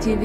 ቲቪ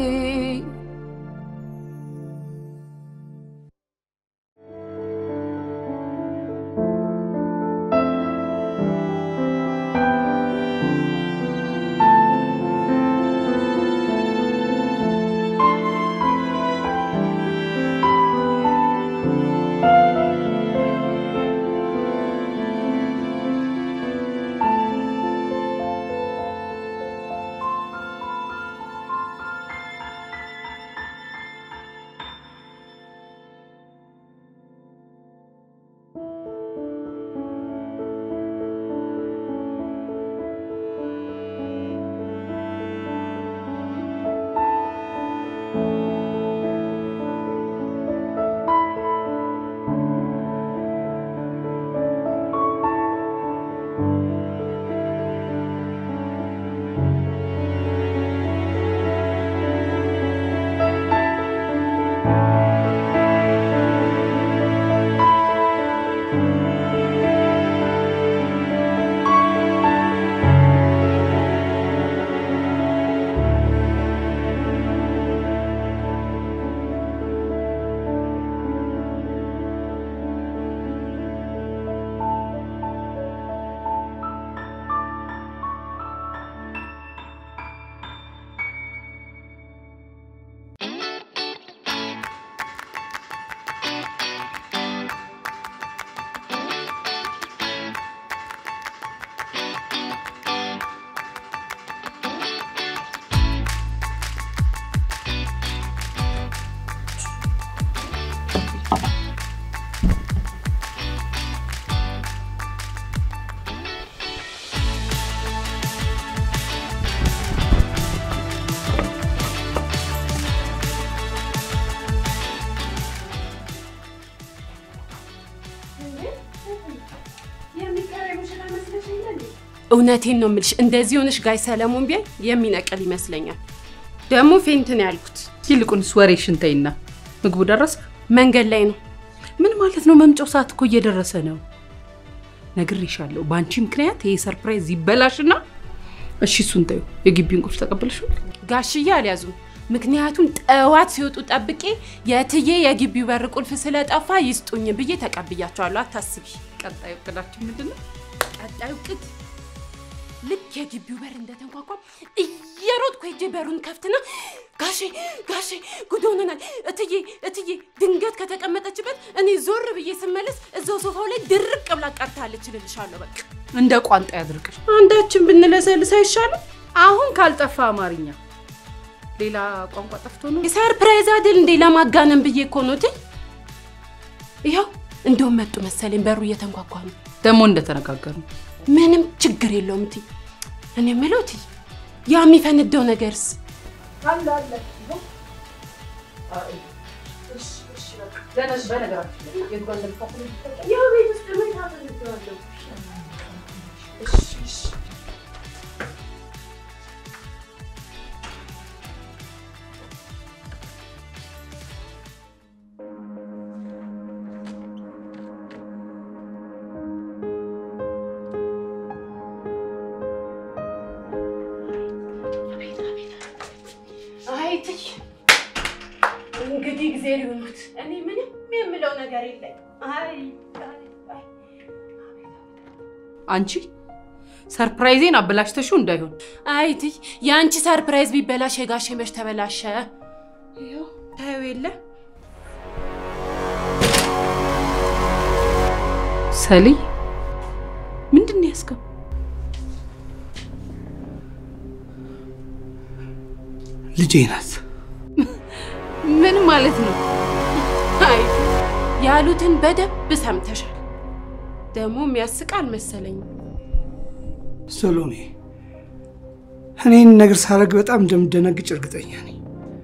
እውነቴን ነው የምልሽ። እንደዚህ ሆነሽ ጋይ ሰለሞን ቢያይ የሚነቅል ይመስለኛል። ደግሞ ፌንትን ያልኩት ይልቁንስ ወሬሽን ተይና ምግቡ ደረሰ? መንገድ ላይ ነው። ምን ማለት ነው? መምጫው ሰዓት እኮ እየደረሰ ነው። ነግሬሻለሁ። በአንቺ ምክንያት ይሄ ሰርፕራይዝ ይበላሽና። እሺ እሱን ተይው። የግቢውን ቁልፍ ተቀበልሽው? ጋሽዬ አልያዙም። ምክንያቱም ጠዋት ሲወጡ ጠብቄ የትዬ የግቢው በር ቁልፍ ስለጠፋ ይስጡኝ ብዬ ተቀብያቸዋለሁ። አታስቢ። ቀጣዩ እቅዳችን ምንድን ነው? ቀጣዩ ቅድ ልክ የግቢው በር እንደተንኳኳ እየሮጥኩ ሄጄ በሩን ከፍትና ጋሼ ጋሼ ጉድ ሆነናል፣ እትዬ እትዬ ድንገት ከተቀመጠችበት እኔ ዞር ብዬ ስመለስ እዛው ሶፋው ላይ ድርቅ ብላ ቀርታለች እልልሻለሁ። በቃ እንደ ቋንጣ ያድርቅሽ። አንዳችን ብንለሰልስ አይሻልም? አሁን ካልጠፋ አማርኛ ሌላ ቋንቋ ጠፍቶ ነው። ሰርፕራይዝ አይደል እንዴ? ለማጋነን ብዬ እኮ ነው። እትይ ይኸው እንደውም መጡ መሰለኝ። በሩ እየተንኳኳ ነው። ደግሞ እንደተነጋገሩ ምንም ችግር የለውም እትይ። እኔ የምለው እትይ ያ የሚፈነዳው ነገርስ ያው ቤት ውስጥ ምን ታፈልገዋለሁ? አይ እትይ እንግዲህ እግዜር ይሁኑት። እኔ ምንም የምለው ነገር የለኝ። አይ አይ አይ አንቺ ሰርፕራይዜን አበላሽተሽው እንዳይሆን አይ እትይ የአንቺ ሰርፕራይዝ ቢበላሽ የጋሼ መች ተበላሸ? ይኸው ታየው የለ ሰሊ ምንድን ነው ያዝከው? ልጄ ናት። ምን ማለት ነው? አይ ያሉትን በደንብ ሰምተሻል። ደግሞ የሚያስቃል መሰለኝ። ሰሎሜ፣ እኔን ነገር ሳረግ በጣም እንደምደነግጭ እርግጠኛ ነኝ።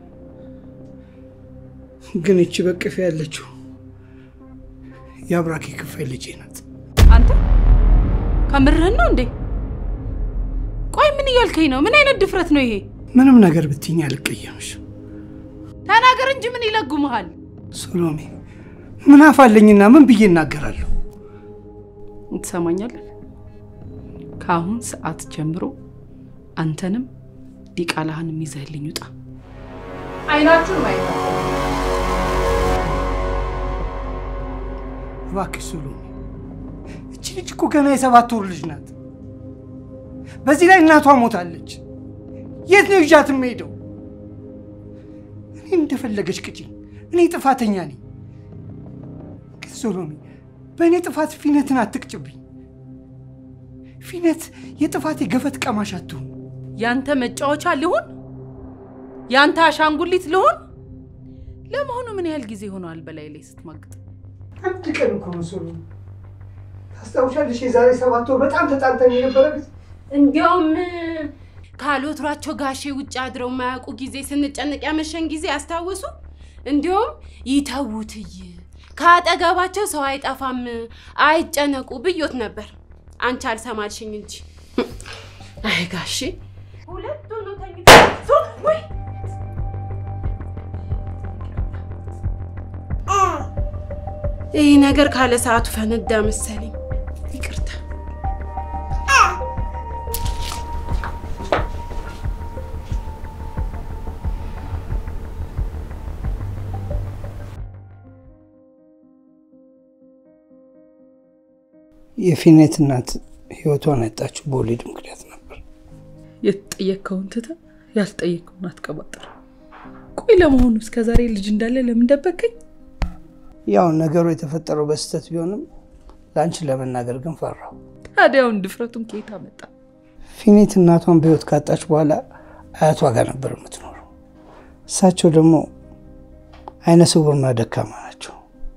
ግን እቺ በቅፌ ያለችው የአብራኬ ክፋይ ልጄ ናት። አንተ ከምርህን ነው እንዴ? ቆይ ምን እያልከኝ ነው? ምን አይነት ድፍረት ነው ይሄ? ምንም ነገር ብትይኝ አልቀየምሽ። ተናገር እንጂ ምን ይለጉመሃል? ሰሎሜ፣ ምን አፋለኝና ምን ብዬ እናገራለሁ? ትሰማኛለህ? ከአሁን ሰዓት ጀምሮ አንተንም ዲቃላህንም ይዘህልኝ ውጣ። አይናችሁን ማየት አለ እባክሽ ሱሉሚ፣ እቺ ልጅ እኮ ገና የሰባት ወር ልጅ ናት። በዚህ ላይ እናቷ ሞታለች። የት ነው ይዣት የምሄደው? እኔ እንደፈለገች ቅጪኝ፣ እኔ ጥፋተኛ ነኝ። ግን ሶሎሚ፣ በእኔ ጥፋት ፊነትን አትቅጭብኝ። ፊነት የጥፋት የገፈት ቀማሽ አትሁን። ያንተ መጫወቻ ልሁን? ያንተ አሻንጉሊት ልሁን? ለመሆኑ ምን ያህል ጊዜ ሆነዋል በላይ ላይ ስትማግጥ? አንድ ቀን እኮ ነው ሶሎሚ። ታስታውሻለሽ? የዛሬ ሰባት ወር በጣም ተጣልተን የነበረ ጊዜ እንዲያውም ካሎትሯቸው ጋሼ ውጭ አድረው የማያውቁ ጊዜ ስንጨነቅ ያመሸን ጊዜ አስታወሱ። እንዲያውም ይተውትይ ከአጠገባቸው ሰው አይጠፋም አይጨነቁ ብዮት ነበር። አንቺ አልሰማልሽኝ እንጂ አይ ጋሼ ሁለት ሆኖ ተኝተው ወይ ይህ ነገር ካለ ሰዓቱ ፈነዳ መሰለኝ። ይቅርታ። የፊኔት እናት ህይወቷን ያጣችው በወሊድ ምክንያት ነበር። የተጠየቅከውን ትተህ ያልጠየቅከውን አትቀባጥር። ቆይ ለመሆኑ እስከ ዛሬ ልጅ እንዳለ ለምን ደበቀኝ? ያው ነገሩ የተፈጠረው በስህተት ቢሆንም ለአንቺ ለመናገር ግን ፈራሁ። ታዲያውን ድፍረቱን ከየት አመጣ? ፊኔት እናቷን በህይወት ካጣች በኋላ አያቷ ጋር ነበር የምትኖረው። እሳቸው ደግሞ አይነ ስውርና ደካማ ናቸው።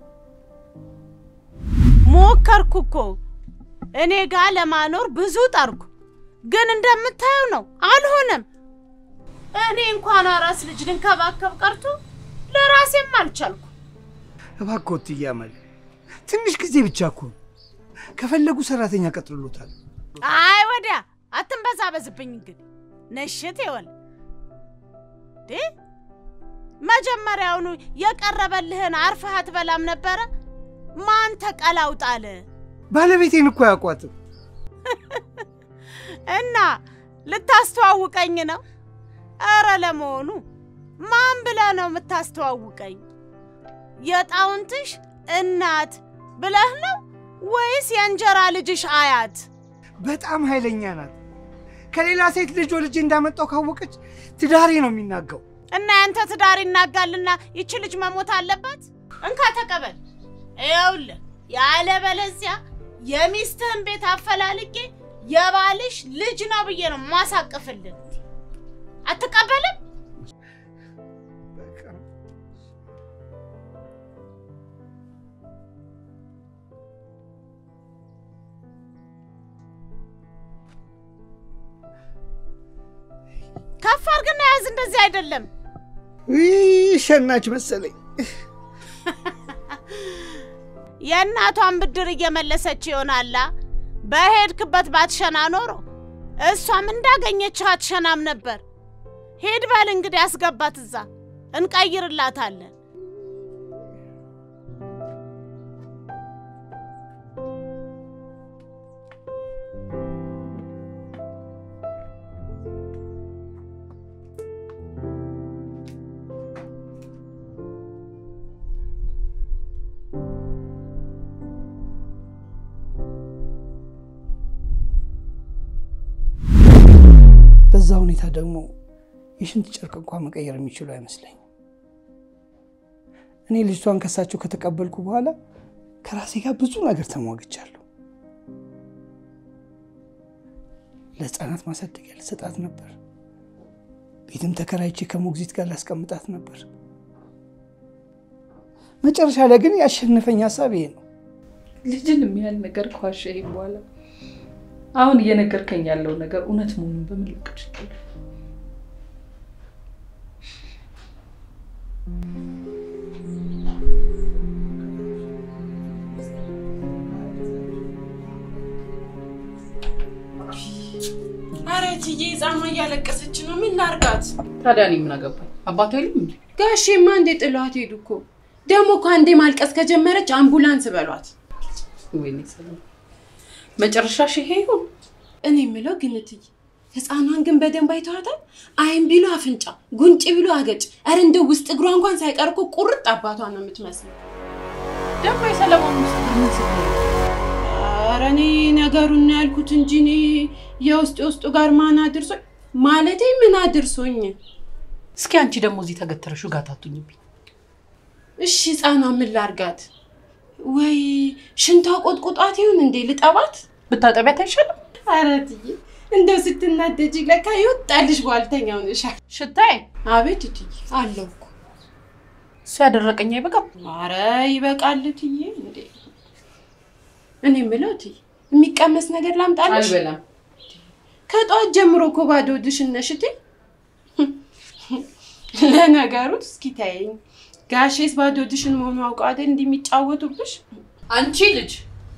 ሞከርኩ እኮ እኔ ጋር ለማኖር ብዙ ጠርኩ፣ ግን እንደምታየው ነው፣ አልሆነም። እኔ እንኳን አራስ ልጅ ልንከባከብ ቀርቶ ለራሴም አልቻልኩ። እባክዎት እያመል ትንሽ ጊዜ ብቻ እኮ ነው። ከፈለጉ ሰራተኛ ቀጥሎታል። አይ ወዲያ አትንበዛበዝብኝ። እንግዲህ ነሽት ይወል ዴ መጀመሪያውኑ የቀረበልህን አርፈህ አትበላም ነበረ? ማን ተቀላውጣለ? ባለቤቴን እኮ አያውቋትም። እና ልታስተዋውቀኝ ነው? ኧረ ለመሆኑ ማን ብለህ ነው የምታስተዋውቀኝ? የጣውንትሽ እናት ብለህ ነው ወይስ የእንጀራ ልጅሽ አያት? በጣም ኃይለኛ ናት። ከሌላ ሴት ልጅ ወልጄ እንዳመጣው ካወቀች ትዳሬ ነው የሚናጋው። እና ያንተ ትዳር ይናጋልና ይቺ ልጅ መሞት አለባት? እንካ ተቀበል። ይኸውልህ ያለበለዚያ የሚስትህን ቤት አፈላልጌ የባልሽ ልጅ ነው ብዬ ነው ማሳቅፍልን። አትቀበልም? ከፍ አድርግና ያዝ። እንደዚህ አይደለም። ይህ ሸናች መሰለኝ። የእናቷን ብድር እየመለሰች ይሆናላ። በሄድክበት ባትሸና ኖሮ እሷም እንዳገኘችህ አትሸናም ነበር። ሄድ በል እንግዲህ አስገባት፣ እዛ እንቀይርላታለን። በዛ ሁኔታ ደግሞ የሽንት ጨርቅ እንኳን መቀየር የሚችሉ አይመስለኝም። እኔ ልጅቷን ከሳቸው ከተቀበልኩ በኋላ ከራሴ ጋር ብዙ ነገር ተሟግቻለሁ። ለሕፃናት ማሳደጊያ ልሰጣት ነበር። ቤትም ተከራይቼ ከሞግዚት ጋር ላስቀምጣት ነበር። መጨረሻ ላይ ግን ያሸነፈኝ ሀሳብ ይሄ ነው። ልጅን የሚያህል ነገር ከዋሸኸኝ በኋላ አሁን እየነገርከኝ ያለው ነገር እውነት መሆኑን በምን ልቅ እችላለሁ? ኧረ እትዬ ህፃኗ እያለቀሰች ነው። ምን ላርጋት? ታዲያ እኔ ምን አገባኝ? አባቷ የለም እንዴ? ጋሼማ እንዴ ጥሏት ሄዱ እኮ። ደግሞ እኮ አንዴ ማልቀስ ከጀመረች አምቡላንስ በሏት። ወይኔ ሰላም፣ መጨረሻሽ ይሄ ይሁን። እኔ የምለው ግን እትዬ ህፃኗን ግን በደንብ አይተዋታል። አይን ቢሉ አፍንጫ፣ ጉንጭ ቢሉ አገጭ፣ ኧረ እንደው ውስጥ እግሯ እንኳን ሳይቀር እኮ ቁርጥ አባቷ ነው የምትመስለው። ደግሞ የሰለሞን ውስጥ ምን ስትል ኧረ እኔ ነገሩን ነው ያልኩት እንጂ እኔ የውስጥ የውስጡ ጋር ማን አድርሶኝ ማለቴ ምን አድርሶኝ? እስኪ አንቺ ደግሞ እዚህ ተገተረሽ ጋር ታቱኝብኝ። እሺ ህፃኗ ምን ላርጋት? ወይ ሽንቷ ቆጥቁጧት ይሁን እንዴ ልጠባት? ብታጠቢያት አይሻልም? ኧረ እትዬ እንደው ስትናደጂ ለካ ይወጣልሽ ጓልተኛ ሆነሻል። ሽታይ አቤት እትዬ አለው እኮ እሱ ያደረቀኝ አይበቃም? ኧረ ይበቃል እትዬ። እንዴ እኔ የምለው እትዬ የሚቀመስ ነገር ላምጣልሽ? አልበላም። ከጠዋት ጀምሮ እኮ ባዶ ሆድሽን ነሽ እቴ። ለነገሩ እስኪ ተይኝ፣ ጋሼስ ባዶ ሆድሽን መሆኑ አውቀው አይደል እንዲህ የሚጫወቱብሽ? አንቺ ልጅ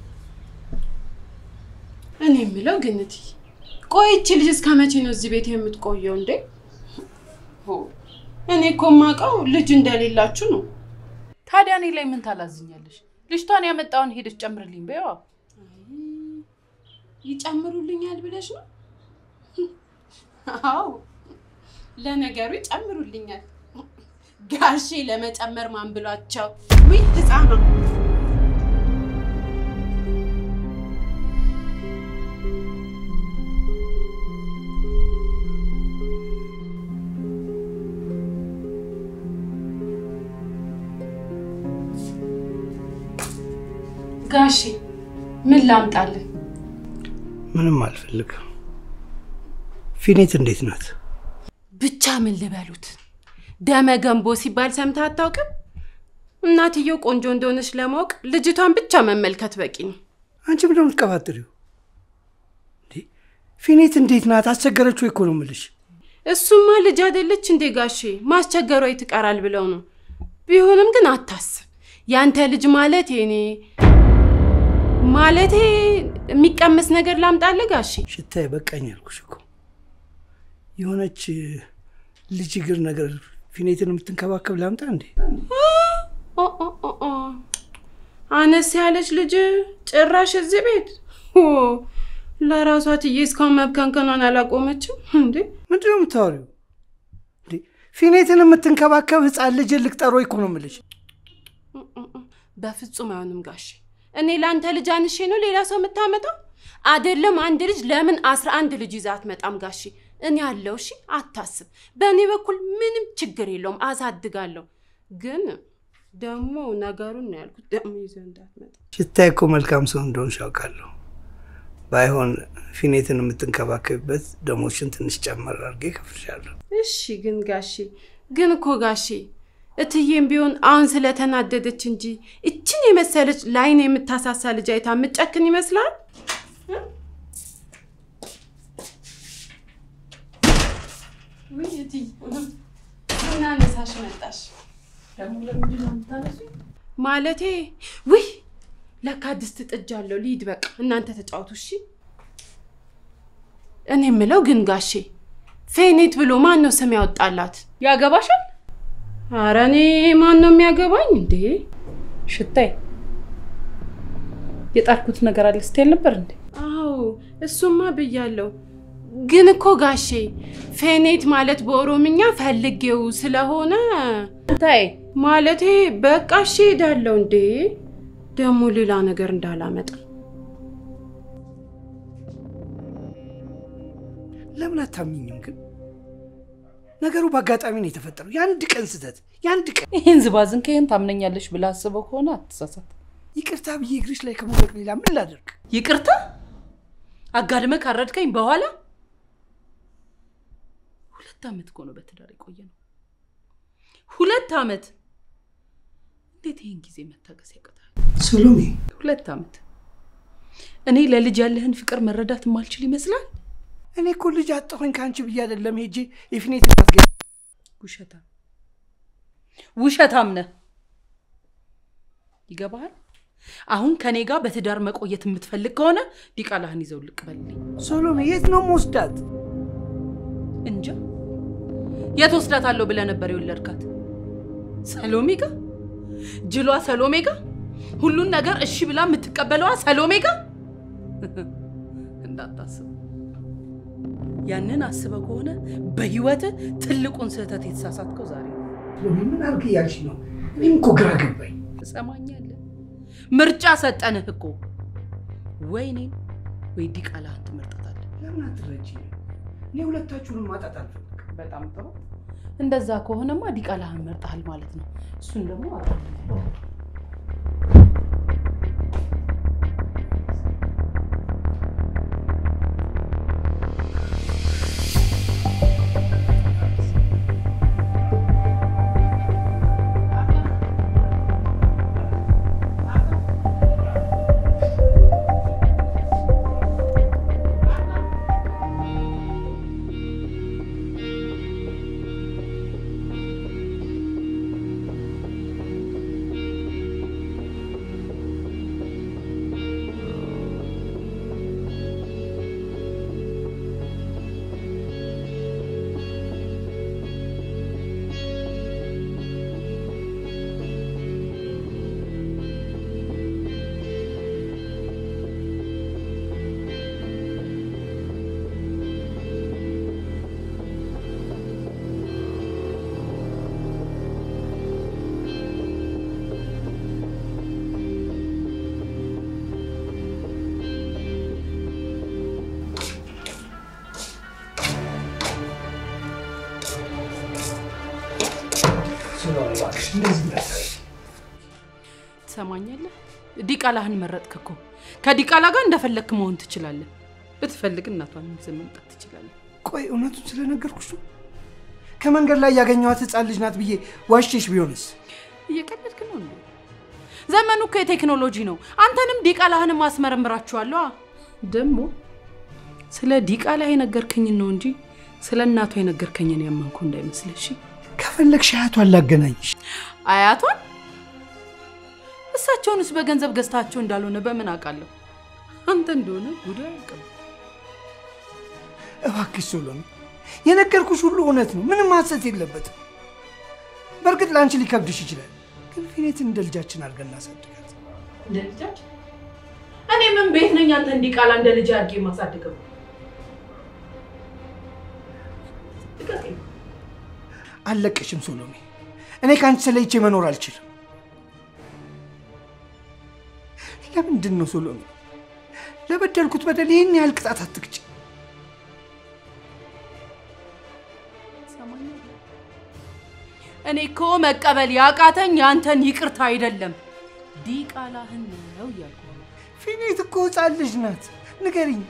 እኔ የምለው ግን እትዬ ቆይ ይቺ ልጅ እስከ መቼ ነው እዚህ ቤት የምትቆየው እንዴ? ሆ እኔ እኮ የማውቀው ልጅ እንደሌላችሁ ነው። ታዲያ እኔ ላይ ምን ታላዝኛለሽ? ልጅቷን ያመጣውን ሄደች ጨምርልኝ በይዋ። ይጨምሩልኛል ብለሽ ነው? አዎ ለነገሩ ይጨምሩልኛል። ጋሼ ለመጨመር ማን ብሏቸው? ውይ ህፃኗ ጋሼ ምን ላምጣልን? ምንም አልፈልግም። ፊኔት እንዴት ናት? ብቻ ምን ልበሉት፣ ደመ ገንቦ ሲባል ሰምተህ አታውቅም? እናትየው ቆንጆ እንደሆነች ለማወቅ ልጅቷን ብቻ መመልከት በቂ ነው። አንቺ ምንድን ነው የምትቀባጥሪው? እንዴ ፊኔት እንዴት ናት? አስቸገረችው እኮ ነው የምልሽ። እሱማ ልጅ አይደለች እንዴ ጋሼ፣ ማስቸገሯ ትቀራል ብለው ነው። ቢሆንም ግን አታስብ፣ ያንተ ልጅ ማለት የኔ ማለቴ የሚቀመስ ነገር ላምጣልህ ጋሼ? ሽታዬ በቃኝ አልኩሽ እኮ። የሆነች ልጅ እግር ነገር ፊኔትን የምትንከባከብ ላምጣ እንዴ? ኦ ኦ ኦ ኦ፣ አነስ ያለች ልጅ ጭራሽ እዚህ ቤት ኦ፣ ለራሷ ትዬ እስካሁን መብከንከኗን አላቆመችም እንዴ? ምንድን ነው የምታወሪው? እንዴ ፊኔትን የምትንከባከብ ህፃን ልጅ ልቅጠሮ እኮ ነው የምልሽ። በፍጹም አይሆንም ጋሼ። እኔ ለአንተ ልጅ አንሼ ነው ሌላ ሰው የምታመጣው? አይደለም አንድ ልጅ ለምን አስራ አንድ ልጅ ይዛ አትመጣም ጋሼ? እኔ አለው። እሺ አታስብ። በእኔ በኩል ምንም ችግር የለውም፣ አሳድጋለሁ። ግን ደግሞ ነገሩን ነው ያልኩት፣ ደግሞ ይዘህ እንዳትመጣ። ሽታዬ እኮ መልካም ሰው እንደሆንሽ አውቃለሁ። ባይሆን ፊኔትን የምትንከባከብበት ደሞችን ትንሽ ጨመር አድርጌ እከፍልሻለሁ። እሺ ግን ጋሼ ግን እኮ ጋሼ እትዬም ቢሆን አሁን ስለተናደደች እንጂ እችን የመሰለች ለዓይን የምታሳሳ ልጅ አይታ የምጨክን ይመስላል? ውይ እትዬ እናነሳሽ መጣሽ ማለቴ ውይ ለካ ድስት ጥጃለሁ። ልሂድ በቃ እናንተ ተጫወቱ እሺ። እኔ የምለው ግን ጋሼ ፌኔት ብሎ ማን ነው ስም ያወጣላት? ያገባሻል? አረ እኔ ማን ነው የሚያገባኝ እንዴ? ሽታይ የጣርኩት ነገር አለ ስትል ነበር እንዴ? አዎ እሱማ ብያለሁ። ግን እኮ ጋሼ ፌኔት ማለት በኦሮምኛ ፈልጌው ስለሆነ ታይ ማለቴ በቃ እሺ ሄዳለሁ። እንዴ ደግሞ ሌላ ነገር እንዳላመጣ ለምን አታምኝም ግን? ነገሩ በአጋጣሚ ነው የተፈጠረው። የአንድ ቀን ስህተት፣ የአንድ ቀን ይህን ዝባዝን ከይህን ታምነኛለሽ ብለህ አስበው ከሆነ አትሳሳት። ይቅርታ ብዬ እግርሽ ላይ ከመውደቅ ሌላ ምን ላደርግ? ይቅርታ አጋድመ ካረድከኝ በኋላ ሁለት ዓመት እኮ ነው በትዳር የቆየ ነው። ሁለት ዓመት እንዴት ይህን ጊዜ መታገስ ያቅታል? ሰሎሜ ሁለት ዓመት እኔ ለልጅ ያለህን ፍቅር መረዳት የማልችል ይመስላል? እኔ እኮ ልጅ አጣሁኝ ከአንቺ ብዬ አይደለም ሄጄ የፊኔት ታስገ ውሸታም ውሸታም ነህ። ይገባሃል? አሁን ከኔ ጋር በትዳር መቆየት የምትፈልግ ከሆነ ዲቃላህን ይዘው ልቅ በልልኝ። ሰሎሜ የት ነው መወስዳት? እንጃ የት ወስዳታለሁ ብለህ ነበር የወለድካት? ሰሎሜ ጋ ጅሏ ሰሎሜ ጋ ሁሉን ነገር እሺ ብላ የምትቀበለዋ ሰሎሜ ጋ እንዳታስብ ያንን አስበ ከሆነ በህይወት ትልቁን ስህተት የተሳሳትከው ዛሬ ነው። ምን አልክ እያልሽ ነው? እኔም እኮ ግራ ገባኝ። ትሰማኛለህ? ምርጫ ሰጠንህ እኮ ወይ እኔን ወይ ዲቃላህን ትመርጣታለህ። ለምን አትረጂ? እኔ ሁለታችሁንም ማጣት አልፈልግም። በጣም ጥሩ። እንደዛ ከሆነማ ዲቃላህን መርጠሃል ማለት ነው። እሱን ደግሞ አውቃለሁ። ስለሆነ እባክሽ እንደዚህ እንዳታዪ። ትሰማኛለህ? ዲቃላህን መረጥክ እኮ። ከዲቃላ ጋር እንደፈለግክ መሆን ትችላለህ። ብትፈልግ እናቷን ይዘህ መምጣት ትችላለህ። ቆይ እውነቱን ስለነገርኩሽ ነው? ከመንገድ ላይ ያገኘኋት ህፃን ልጅ ናት ብዬ ዋሽቼሽ ቢሆንስ? እየቀለድክ ነው እንዴ? ዘመኑ እኮ የቴክኖሎጂ ነው። አንተንም ዲቃላህንም አስመረምራችኋለሁ። ደግሞ ስለ ዲቃላ የነገርከኝን ነው እንጂ ስለ እናቷ የነገርከኝን ያመንኩ እንዳይመስልህ። እሺ? ከፈለግሽ አያቷን ላገናኝሽ። አያቷን እሳቸውንስ በገንዘብ ገዝታቸው እንዳልሆነ በምን አውቃለሁ? አንተ እንደሆነ ጉዳይ አያውቅም። እባክሽ ሶሎሜ፣ የነገርኩሽ ሁሉ እውነት ነው። ምንም ሐሰት የለበትም። በእርግጥ ለአንቺ ሊከብድሽ ይችላል፣ ግን ፊኔትን እንደ ልጃችን አድርገን እናሳድጋት። እንደ ልጃችን እኔ ምን ቤት ነኝ? አንተ እንዲቃላ እንደ ልጅ አድርጌ የማሳድገው ልቀቀኝ። አልለቅሽም ሶሎሜ። እኔ ከአንቺ ተለይቼ መኖር አልችልም። ለምንድን ነው ሶሎሜ ለበደልኩት በደል ይህን ያህል ቅጣት አትቅጭ? ትሰማኛለህ? እኔ እኮ መቀበል ያቃተኝ ያንተን ይቅርታ አይደለም ዲቃላህን ነው እያልኩ ነው። ፊኔት እኮ ህፃን ልጅ ናት። ንገሪኝ፣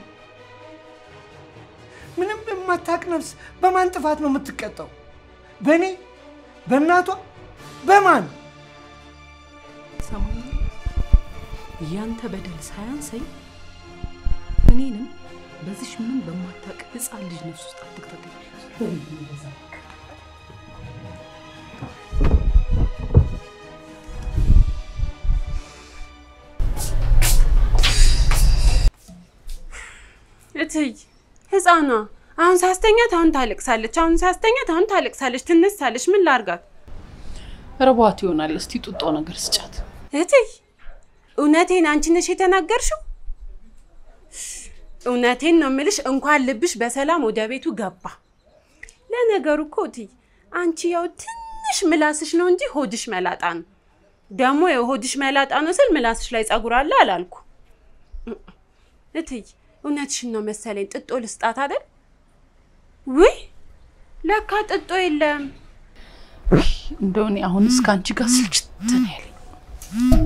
ምንም በማታቅ ነፍስ በማን ጥፋት ነው የምትቀጣው? በእኔ በእናቷ በማን? ትሰማኛለህ? ያንተ በደል ሳያንሰኝ እኔንም በዚሽ ምንም በማታውቅ ህፃን ልጅ ነፍስ ውስጥ አትክተተኝ። እትይ ህፃኗ አሁን ሳስተኛት አሁን ታለቅሳለች፣ አሁን ሳስተኛት አሁን ታለቅሳለች፣ ትነሳለች። ምን ላርጋት? ርቧት ይሆናል። እስቲ ጡጦ ነገር ስጫት። እትይ እውነቴን አንቺ ነሽ የተናገርሽው? እውነቴን ነው የምልሽ። እንኳን ልብሽ በሰላም ወደ ቤቱ ገባ። ለነገሩ እኮ እትይ አንቺ ያው ትንሽ ምላስሽ ነው እንጂ ሆድሽ መላጣ ነው። ደግሞ የሆድሽ መላጣ ነው ስል ምላስሽ ላይ ጸጉር አለ አላልኩ። እትይ እውነትሽን ነው መሰለኝ። ጥጦ ልስጣት አይደል? ውይ ለካ ጥጦ የለም። እንደው እኔ አሁን እስከ አንቺ ጋር ስልችት ነው ያለኝ።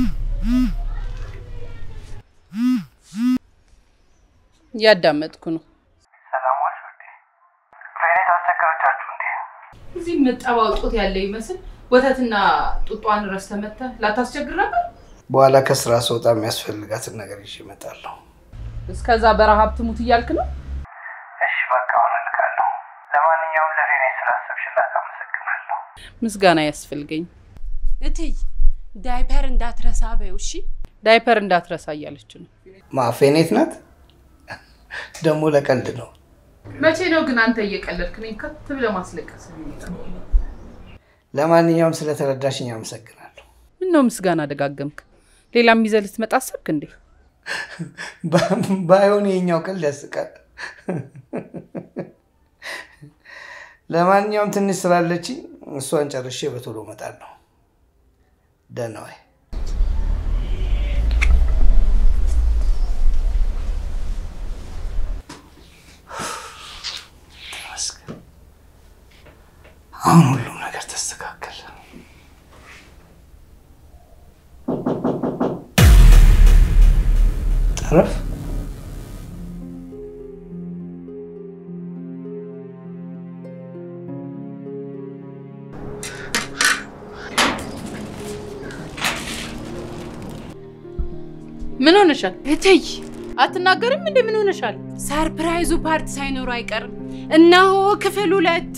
እያዳመጥኩ ነው። ሰላም ዋልሽ ውዴ። ፌኔት አስቸገረቻችሁ እንዴ? እዚህ ምጠባው ጡት ያለ ይመስል ወተትና ጡጧን ረስተህ መተህ ላታስቸግር ነበር። በኋላ ከስራ ስወጣ የሚያስፈልጋትን ነገር ይዤ እመጣለሁ። እስከዛ በረሀብ ትሙት እያልክ ነው? እሺ በቃ አሁን እልካለሁ። ለማንኛውም ለፌኔት ስላሰብሽላት አመሰግናለሁ። ምስጋና ያስፈልገኝ። እትይ ዳይፐር እንዳትረሳ በይው እሺ። ዳይፐር እንዳትረሳ እያለች ነው። ማ ፌኔት ናት? ደግሞ ለቀልድ ነው። መቼ ነው ግን አንተ እየቀለድክ ነኝ ከት ብለህ ማስለቀስ የሚመጣው? ለማንኛውም ስለተረዳሽኝ አመሰግናለሁ። ምነው ምስጋና ደጋገምክ? ሌላም ይዘህ ልትመጣ አሰብክ እንዴ? ባይሆን የኛው ቀልድ ያስቃል። ለማንኛውም ትንሽ ስላለች እሷን ጨርሼ በቶሎ እመጣለሁ። ደህና ዋይ። ተመስገን። አሁን ሁሉም ነገር ተስተካከለ። ጠረፍ ምን ሆነሻል? እትይ አትናገርም እንዴ? ምን ሆነሻል? ሰርፕራይዙ ፓርት ሳይኖሩ አይቀርም። እነሆ ክፍል ሁለት።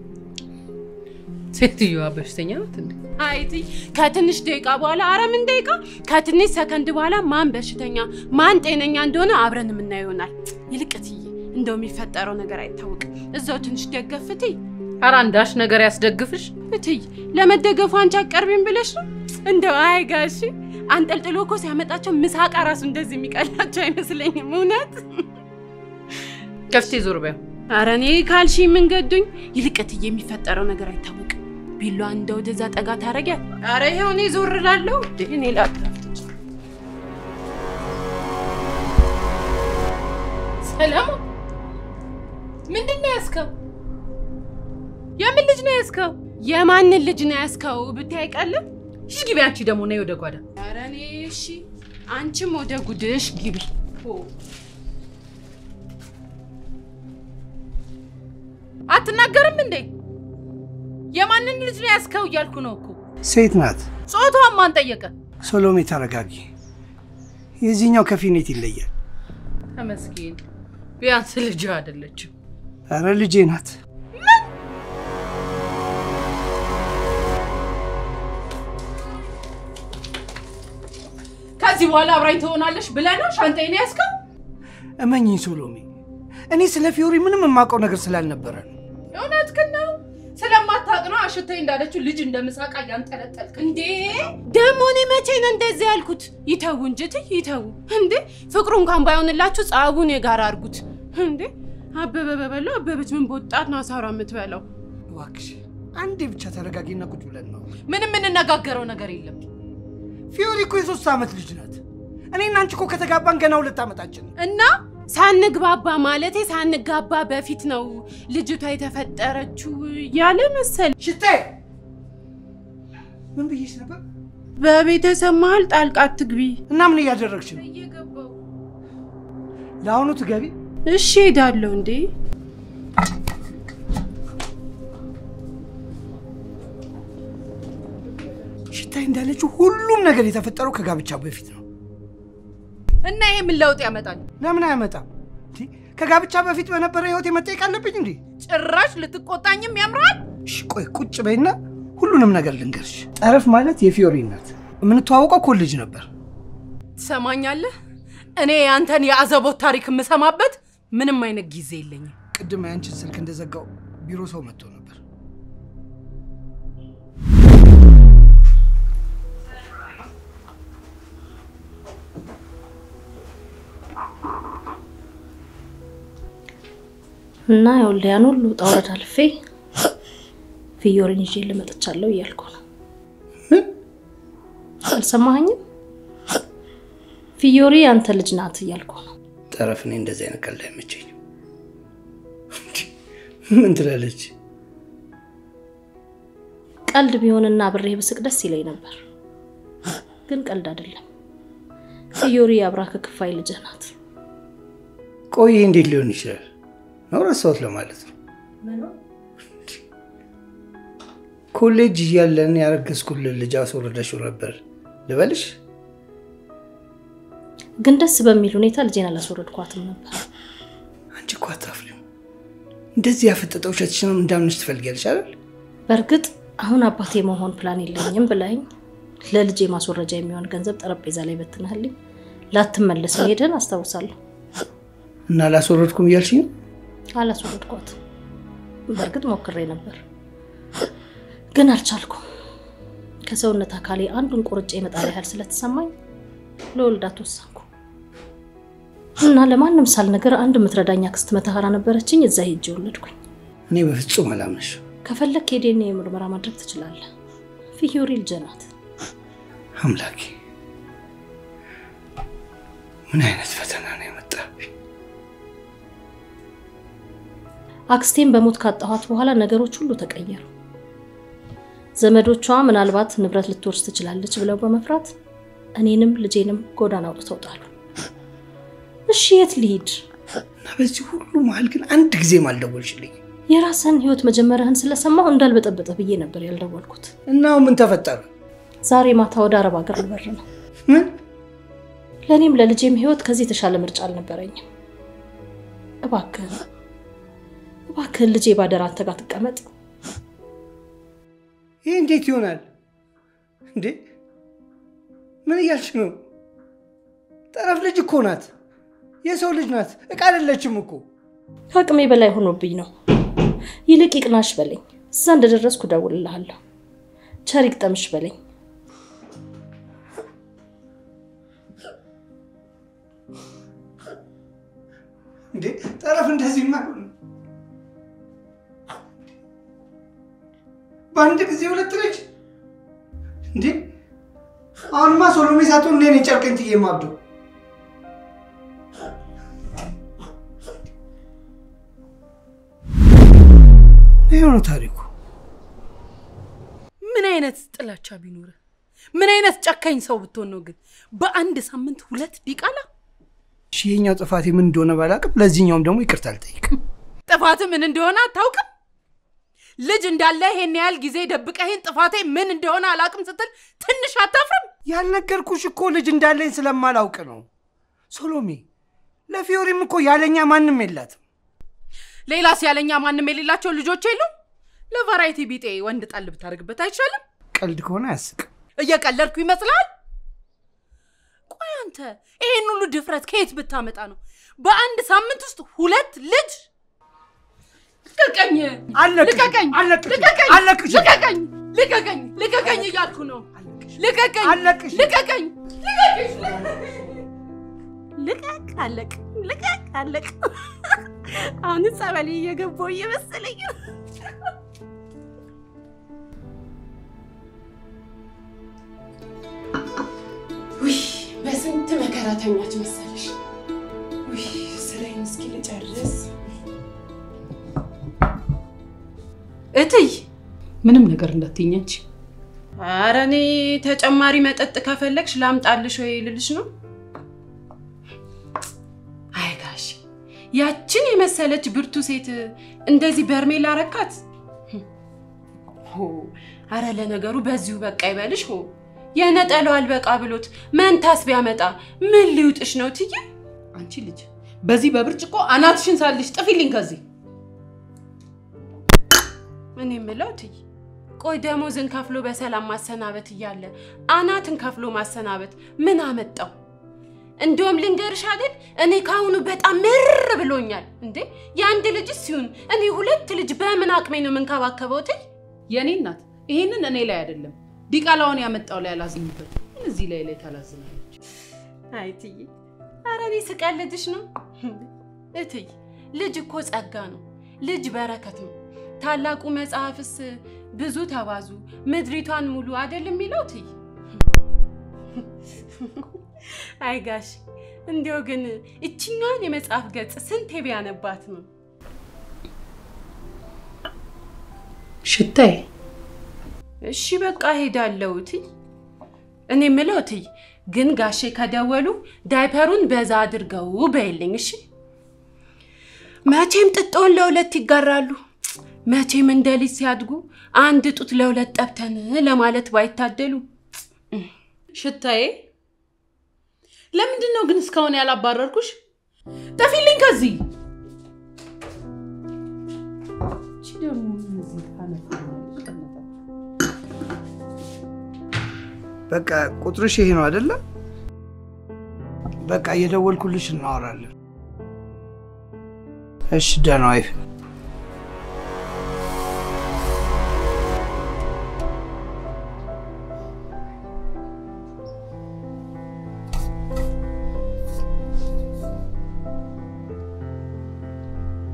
ሴትዮዋ በሽተኛ ናት እንዴ? አይ እትይ ከትንሽ ደቂቃ በኋላ አረ ምን ደቂቃ ከትንሽ ሰከንድ በኋላ ማን በሽተኛ ማን ጤነኛ እንደሆነ አብረን የምናየው ይሆናል። ይልቅ እትዬ እንደው የሚፈጠረው ነገር አይታወቅም። እዛው ትንሽ ደገፍ እትይ። ኧረ አንዳች ነገር ያስደግፍሽ። እትይ ለመደገፉ አንቺ አቀርቢም ብለሽ ነው? እንደው አይ ጋሺ አንጠልጥሎ እኮ ሲያመጣቸው ምሳቃ ራሱ እንደዚህ የሚቀላቸው አይመስለኝም። እውነት ከፍቴ ዞር በይው። አረ እኔ ካልሺ የምንገዱኝ ይልቅ እትዬ የሚፈጠረው ነገር አይታወቅም። ቢሏ እንደ ወደዛ ጠጋ ታረጊያ። አረ ይኸው እኔ ዞር እላለሁ። እንዴ እኔ ላጥራፍትች ሰላም ምንድን ነው ያዝከው? የምን ልጅ ነው ያዝከው? የማንን ልጅ ነው ያስከው ብታይ አይቀልም። እሺ ግቢ። አንቺ ደግሞ ነይ ወደ ጓዳ። አረ እኔ እሺ፣ አንቺም ወደ ጉድሽ ግቢ። አትናገርም እንዴ? የማንን ልጅ ነው ያዝከው እያልኩ ነው እኮ። ሴት ናት። ጾታዋን ማን ጠየቀ? ሶሎሜ ተረጋጊ። የዚህኛው ከፊኔት ይለያል። ተመስገን ቢያንስ ልጅ አይደለችም። አረ ልጄ ናት። ከዚህ በኋላ አብራኝ ትሆናለሽ ብለህ ነው ሻንጣዬን ያዝከው? እመኝኝ ሶሎሜ፣ እኔ ስለ ፊዮሪ ምንም የማውቀው ነገር ስላልነበረ ነው። እውነትህን ነው። ስለማታውቅ ነው አሽተኝ እንዳለችው ልጅ እንደ ምሳቃ እያንጠለጠልክ እንዴ ደግሞ እኔ መቼ ነው እንደዚህ ያልኩት? ይተዉ እንጂ እትይ ይተዉ። እንዴ ፍቅሩ እንኳን ባይሆንላችሁ ጸቡን የጋራ አድርጉት። እንዴ አበበ በበላው አበበች ምን በወጣት ነው አሳራ የምትበላው? እባክሽ አንዴ ብቻ ተረጋጊና ቁጭ ብለን ነው። ምንም የምንነጋገረው ነገር የለም። ፊዮሪ እኮ የሶስት ዓመት ልጅ ናት። እኔና አንቺ እኮ ከተጋባን ገና ሁለት ዓመታችን ነው። እና ሳንግባባ ማለቴ ሳንጋባ በፊት ነው ልጅቷ የተፈጠረችው ያለ መሰል ሽቴ ምን ብዬሽ ነበር? በቤተሰብ መሀል ጣልቃ አትግቢ። እና ምን እያደረግሽ ነው? እየገባው ለአሁኑ ትገቢ። እሺ ሄዳለሁ። እንዴ ሽታይ እንዳለችው ሁሉም ነገር የተፈጠረው ከጋብቻ በፊት ነው። እና ይሄ ምን ለውጥ ያመጣል? ለምን አያመጣም? እንዴ፣ ከጋብቻ በፊት በነበረ ህይወት መጠየቅ አለብኝ እንዴ? ጭራሽ ልትቆጣኝም ያምራል። እሺ ቆይ ቁጭ በይና ሁሉንም ነገር ልንገርሽ። ጠረፍ ማለት የፊዮሪ እናት የምንተዋወቀው ኮሌጅ ነበር። ትሰማኛለህ? እኔ ያንተን የአዘቦት ታሪክ የምሰማበት ምንም አይነት ጊዜ የለኝም። ቅድም ያንቺን ስልክ እንደዘጋው ቢሮ ሰው መጥቶ ነበር። እና ይኸውልህ ያን ሁሉ ውጣ ውረድ አልፌ ፊዮሪን ይዤ ልመጥቻለሁ እያልኩ ነው። አልሰማኸኝም? ፊዮሪ ያንተ ልጅ ናት እያልኩ ነው። ጠረፍ እኔ እንደዚህ አይነት ቀልድ አይመቸኝም። ምን ትላለች? ቀልድ ቢሆንና ብሬ ብስቅ ደስ ይለኝ ነበር፣ ግን ቀልድ አይደለም። ፊዮሪ የአብራ ክፋይ ልጅህ ናት። ቆይ ይሄ እንዴት ሊሆን ይችላል? ነው ረሳሁት ለማለት ነው። ኮሌጅ እያለን ያረገዝኩልን ልጅ አስወረደሽው ነበር ልበልሽ? ግን ደስ በሚል ሁኔታ ልጄን አላስወረድኳትም ነበር። አንቺ እኮ አታፍሪም። እንደዚህ ያፈጠጠ ውሸትሽንም እንዳምንሽ ትፈልጊያለሽ አይደል? በእርግጥ አሁን አባቴ መሆን ፕላን የለኝም ብላኝ ለልጄ ማስወረጃ የሚሆን ገንዘብ ጠረጴዛ ላይ በትነህልኝ ላትመለስ መሄድን አስታውሳለሁ። እና አላስወረድኩም እያልሽኝ ነው? አላስወረድኳትም። በእርግጥ ሞክሬ ነበር፣ ግን አልቻልኩም። ከሰውነት አካሌ አንዱን ቆርጬ መጣል ያህል ስለተሰማኝ ለወልዳት ወሰንኩ። እና ለማንም ሳልነገር አንድ የምትረዳኝ አክስት መተሃራ ነበረችኝ። እዛ ሄጄ ወለድኩኝ። እኔ በፍጹም አላምንሽ። ከፈለግ የዲኤንኤ ምርመራ ማድረግ ትችላለህ። ፊዮሪ ልጄ ናት። አምላኬ ምን አይነት ፈተና ነው የመጣብኝ? አክስቴን በሞት ካጣኋት በኋላ ነገሮች ሁሉ ተቀየሩ። ዘመዶቿ ምናልባት ንብረት ልትወርስ ትችላለች ብለው በመፍራት እኔንም ልጄንም ጎዳና አውጥተው ጣሉ። እሺ የት ልሂድ? እና በዚህ ሁሉ መሀል ግን አንድ ጊዜም አልደወልሽልኝ የራስህን ህይወት መጀመርህን ስለሰማሁ እንዳልበጠበጠ ብዬ ነበር ያልደወልኩት። እና አሁን ምን ተፈጠረ? ዛሬ ማታ ወደ አረብ ሀገር ልበር ነው። ምን ለእኔም ለልጄም ህይወት ከዚህ የተሻለ ምርጫ አልነበረኝም። እባክህን እባክህን ልጄ ባደራ አንተ ጋር ትቀመጥ። ይህ እንዴት ይሆናል እንዴ? ምን እያልሽ ነው? ጠረፍ ልጅ እኮ ናት፣ የሰው ልጅ ናት፣ እቃ አይደለችም እኮ። ከአቅሜ በላይ ሆኖብኝ ነው። ይልቅ ይቅናሽ በለኝ። እዛ እንደደረስኩ እደውልልሃለሁ። ቸር ይግጠምሽ በለኝ። እንዴ ጠረፍ እንደዚህማ አይሆንም። በአንድ ጊዜ ሁለት ልጅ እንዴ! አሁንማ ሶሎሜ ሳትሆን እኔ ነኝ ጨርቄን ጥዬ የማብደው። ይኸው ነው ታሪኩ። ምን አይነት ጥላቻ ቢኖርህ፣ ምን አይነት ጨካኝ ሰው ብትሆን ነው ግን በአንድ ሳምንት ሁለት ዲቃላ? እሺ ይሄኛው ጥፋቴ ምን እንደሆነ ባላውቅም ለዚህኛውም ደግሞ ይቅርታ አልጠይቅም። ጥፋት ምን እንደሆነ አታውቅም? ልጅ እንዳለ ይሄን ያህል ጊዜ ደብቀህን ጥፋቴ ምን እንደሆነ አላውቅም ስትል ትንሽ አታፍርም? ያልነገርኩሽ እኮ ልጅ እንዳለኝ ስለማላውቅ ነው ሶሎሜ። ለፊዮሪም እኮ ያለኛ ማንም የላትም። ሌላስ ያለኛ ማንም የሌላቸው ልጆች የሉም? ለቫራይቲ ቢጤ ወንድ ጣል ብታደርግበት አይቻልም? ቀልድ ከሆነ አያስቅም። እየቀለድኩ ይመስላል? ቆይ አንተ ይሄን ሁሉ ድፍረት ከየት ብታመጣ ነው በአንድ ሳምንት ውስጥ ሁለት ልጅ? ልቀቀኝ! አለቅሽም፣ ልቀቀኝ! አለቅሽም፣ ልቀቀኝ! አለቅሽም። ልቀቀኝ! ልቀቀኝ! ልቀቀኝ እያልኩ ነው። ልቀቀኝ! አለቅሽም። ልቀቀኝ! ልቀቀኝ! ልቀቅ! አለቅ! ልቀቅ! አለቅ! አሁን ጸበል እየገባሁ እየመሰለኝ ነው። ውይ በስንት መከራ ተኛች መሰለሽ። ውይ ስራዬን እስኪ ልጨርስ። እትይ ምንም ነገር እንዳትኛች። ኧረ እኔ ተጨማሪ መጠጥ ከፈለግሽ ላምጣልሽ ወይ ልልሽ ነው። አይ ጋሽ ያችን የመሰለች ብርቱ ሴት እንደዚህ በርሜል አረካት። ሆ አረ ለነገሩ በዚሁ በቃ ይበልሽ። ሆ የነጠላው አልበቃ ብሎት መንታስ ቢያመጣ ምን ሊውጥሽ ነው ትዬ? አንቺ ልጅ በዚህ በብርጭቆ አናትሽን ሳልሽ ጥፊልኝ ከዚህ። እኔ የምለው ትይ ቆይ ደሞዝን ከፍሎ በሰላም ማሰናበት እያለ አናትን ከፍሎ ማሰናበት ምን አመጣው? እንደውም ልንገርሽ አይደል እኔ ከአሁኑ በጣም ምር ብሎኛል። እንዴ የአንድ ልጅ ሲሆን እኔ ሁለት ልጅ በምን አቅሜ ነው የምንከባከበው? ትይ የኔ እናት ይሄንን እኔ ላይ አይደለም ዲቃላውን ያመጣው ላይ አላዝንበት። እዚህ ላይ ላይ ታላዝናለች። አይ ትይ ኧረ እኔ ስቀልድሽ ነው። እትይ ልጅ እኮ ጸጋ ነው። ልጅ በረከት ነው። ታላቁ መጽሐፍስ ብዙ ተባዙ ምድሪቷን ሙሉ አይደል የሚለው ትይ አይ ጋሽ እንዲያው ግን እችኛዋን የመጽሐፍ ገጽ ስንቴ ቢያነባት ነው? ሽታዬ እሺ በቃ ሄዳለሁ ትይ። እኔ የምለው ትይ ግን ጋሼ ከደወሉ ዳይፐሩን በዛ አድርገው በይልኝ እሺ። መቼም ጥጦን ለሁለት ይጋራሉ። መቼም እንደ ልጅ ሲያድጉ አንድ ጡት ለሁለት ጠብተን ለማለት ባይታደሉ። ሽታዬ ለምንድን ነው ግን እስካሁን ያላባረርኩሽ? ጠፊልኝ ከዚህ። እቺ ደግሞ ምን እዚህ ታነፋለች? በቃ ቁጥርሽ ይሄ ነው አይደለ? በቃ እየደወልኩልሽ እናወራለን። እሺ ደህና ዋይ።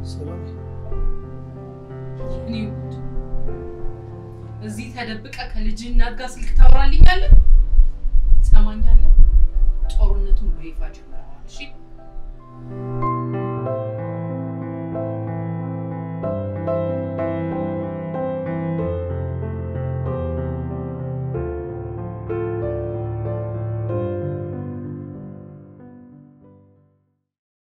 ሰሎሜ እኔ ውድ እዚህ ተደብቀ ከልጅ እናት ጋር ስልክ ታወራልኛለህ? ትሰማኛለህ? ጦርነቱን በይፋ ጀምረዋል። እሺ